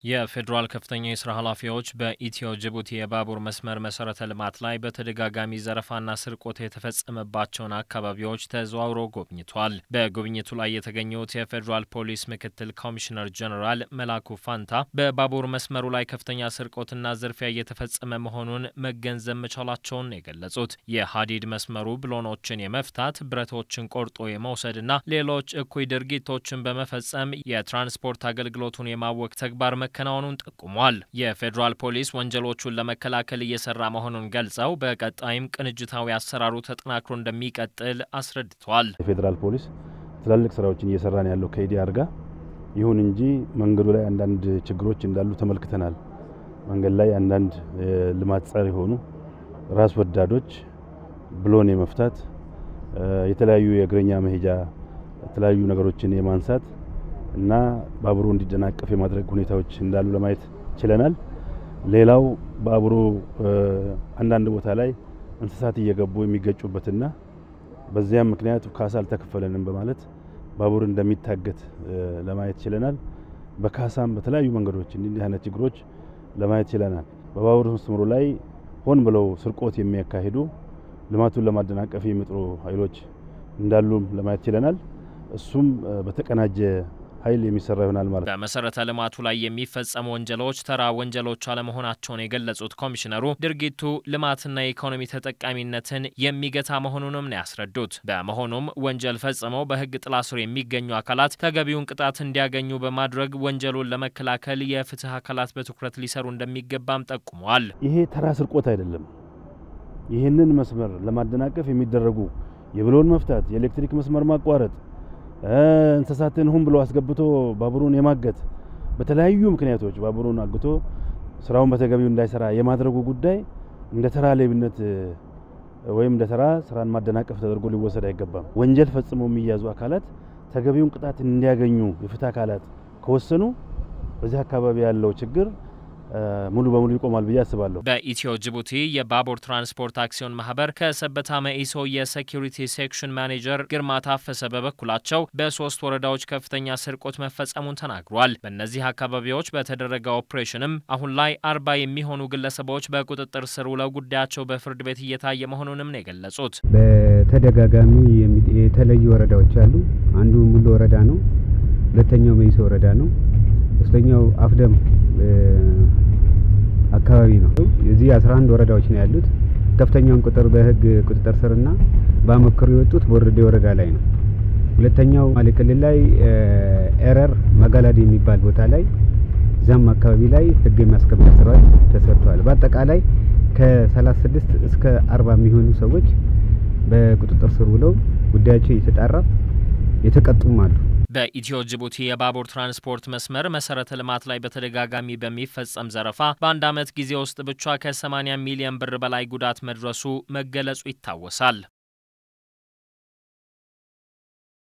የፌዴራል ከፍተኛ የስራ ኃላፊዎች በኢትዮ ጅቡቲ የባቡር መስመር መሰረተ ልማት ላይ በተደጋጋሚ ዘረፋና ስርቆት የተፈጸመባቸውን አካባቢዎች ተዘዋውረው ጎብኝቷል። በጉብኝቱ ላይ የተገኙት የፌዴራል ፖሊስ ምክትል ኮሚሽነር ጀኔራል መላኩ ፋንታ በባቡር መስመሩ ላይ ከፍተኛ ስርቆትና ዝርፊያ እየተፈጸመ መሆኑን መገንዘብ መቻላቸውን የገለጹት የሀዲድ መስመሩ ብሎኖችን የመፍታት ብረቶችን ቆርጦ የመውሰድና ሌሎች እኩይ ድርጊቶችን በመፈጸም የትራንስፖርት አገልግሎቱን የማወክ ተግባር መከናወኑን ጠቁሟል። የፌዴራል ፖሊስ ወንጀሎቹን ለመከላከል እየሰራ መሆኑን ገልጸው በቀጣይም ቅንጅታዊ አሰራሩ ተጠናክሮ እንደሚቀጥል አስረድቷል። የፌዴራል ፖሊስ ትላልቅ ስራዎችን እየሰራ ነው ያለው ከኢዲአር ጋር። ይሁን እንጂ መንገዱ ላይ አንዳንድ ችግሮች እንዳሉ ተመልክተናል። መንገድ ላይ አንዳንድ ልማት ጸር የሆኑ ራስ ወዳዶች ብሎን የመፍታት የተለያዩ የእግረኛ መሄጃ የተለያዩ ነገሮችን የማንሳት እና ባቡሩ እንዲደናቀፍ የማድረግ ሁኔታዎች እንዳሉ ለማየት ችለናል። ሌላው ባቡሩ አንዳንድ ቦታ ላይ እንስሳት እየገቡ የሚገጩበትና በዚያም ምክንያት ካሳ አልተከፈለንም በማለት ባቡር እንደሚታገት ለማየት ችለናል። በካሳም በተለያዩ መንገዶች እንዲህ አይነት ችግሮች ለማየት ችለናል። በባቡር መስመሩ ላይ ሆን ብለው ስርቆት የሚያካሂዱ ልማቱን ለማደናቀፍ የሚጥሩ ኃይሎች እንዳሉም ለማየት ችለናል። እሱም በተቀናጀ ኃይል የሚሰራ ይሆናል ማለት ነው። በመሰረተ ልማቱ ላይ የሚፈጸሙ ወንጀሎች ተራ ወንጀሎች አለመሆናቸውን የገለጹት ኮሚሽነሩ ድርጊቱ ልማትና የኢኮኖሚ ተጠቃሚነትን የሚገታ መሆኑንም ነው ያስረዱት። በመሆኑም ወንጀል ፈጽመው በሕግ ጥላ ስር የሚገኙ አካላት ተገቢውን ቅጣት እንዲያገኙ በማድረግ ወንጀሉን ለመከላከል የፍትህ አካላት በትኩረት ሊሰሩ እንደሚገባም ጠቁመዋል። ይሄ ተራ ስርቆት አይደለም። ይህንን መስመር ለማደናቀፍ የሚደረጉ የብሎን መፍታት፣ የኤሌክትሪክ መስመር ማቋረጥ እንስሳትን ሁን ብሎ አስገብቶ ባቡሩን የማገት በተለያዩ ምክንያቶች ባቡሩን አግቶ ስራውን በተገቢው እንዳይሰራ የማድረጉ ጉዳይ እንደ ተራ ሌብነት ወይም እንደ ተራ ስራን ማደናቀፍ ተደርጎ ሊወሰድ አይገባም። ወንጀል ፈጽመው የሚያዙ አካላት ተገቢውን ቅጣት እንዲያገኙ የፍትህ አካላት ከወሰኑ በዚህ አካባቢ ያለው ችግር ሙሉ በሙሉ ይቆማል ብዬ አስባለሁ። በኢትዮ ጅቡቲ የባቡር ትራንስፖርት አክሲዮን ማህበር ከሰበታ መኢሶ የሴኪሪቲ ሴክሽን ማኔጀር ግርማ ታፈሰ በበኩላቸው በሶስት ወረዳዎች ከፍተኛ ስርቆት መፈጸሙን ተናግሯል። በእነዚህ አካባቢዎች በተደረገ ኦፕሬሽንም አሁን ላይ አርባ የሚሆኑ ግለሰቦች በቁጥጥር ስር ውለው ጉዳያቸው በፍርድ ቤት እየታየ መሆኑንም ነው የገለጹት። በተደጋጋሚ የተለዩ ወረዳዎች አሉ። አንዱ ሙሉ ወረዳ ነው። ሁለተኛው መኢሶ ወረዳ ነው። ሶስተኛው አፍደም አካባቢ ነው። የዚህ 11 ወረዳዎች ነው ያሉት። ከፍተኛውን ቁጥር በህግ ቁጥጥር ስርና በአመክሮ የወጡት ቦርዴ ወረዳ ላይ ነው። ሁለተኛው ማሌ ክልል ላይ ኤረር መጋላድ የሚባል ቦታ ላይ እዛም አካባቢ ላይ ህግ የማስከበር ስራዎች ተሰርተዋል። በአጠቃላይ ከ36 እስከ 40 የሚሆኑ ሰዎች በቁጥጥር ስር ውለው ጉዳያቸው እየተጣራ የተቀጡም አሉ። በኢትዮ ጅቡቲ የባቡር ትራንስፖርት መስመር መሰረተ ልማት ላይ በተደጋጋሚ በሚፈጸም ዘረፋ በአንድ ዓመት ጊዜ ውስጥ ብቻ ከ80 ሚሊዮን ብር በላይ ጉዳት መድረሱ መገለጹ ይታወሳል።